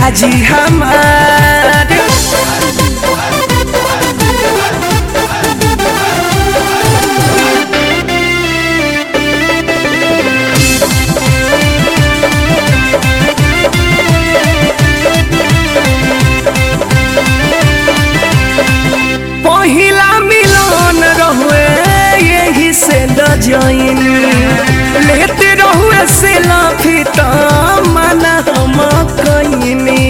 दुल्हा जी हमार पहिला मिलन रहुए यही से लजैन लेते रहुए से लाफी त मना हम कैनी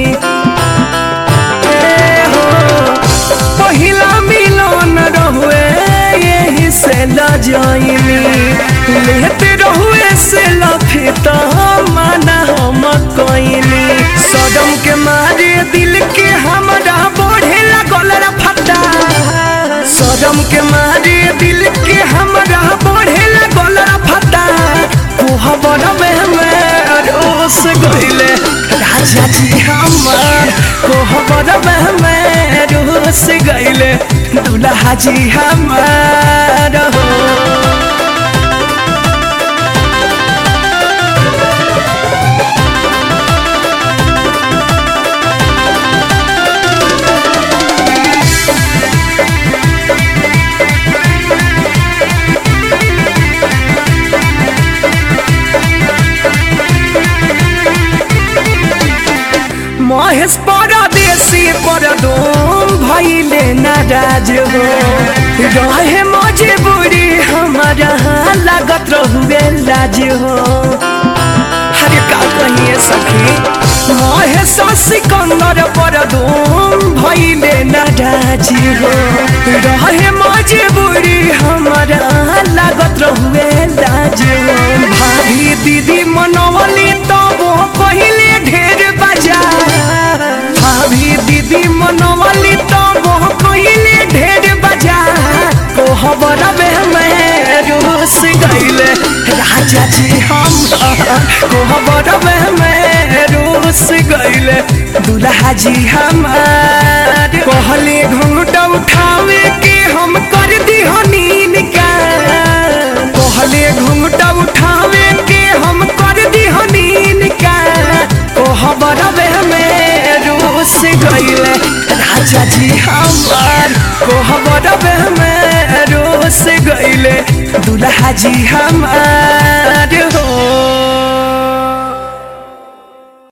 ए हो पहिला मिलन रहुए यही से लजैन लेते रहुए से लाफी त मना हम कैनी सदम के मारे दिल के हमरा बढ़े लागल रे फटा सदम के मारे दिल के हमरा बढ़े लागल रे फटा कोहबर में मैं रोस गइले राजा जी हमार कोहबर में मैं रोस गइले दुल्हा जी हमार हो महेश परदेसी परदोम भैले नाराज हो रहे मजबूरी हमारा लागत रहुए लाज हो अरे का कहिए सखी महेश सिकंदर परदोम भैले नाराज हो रहे मजबूरी हमारा लागत रहुए लाज हो भाभी दीदी मनवली तो वो पहले ढेर बजा भाभी दीदी मनवली तो वो पहले ढेर बजा कोहबर में मैं रूस गईले राजा जी हम कोहबर में मैं रूस गईले दुल्हा जी हमार कहले घूंघटा उठावे के हम कर दी हनीन का कहले घूंघटा उठावे के हम कर दी हनीन का कोहबर में रूस गईले राजा जी हमार कोहबर में रूस गईले दुल्हा जी हमार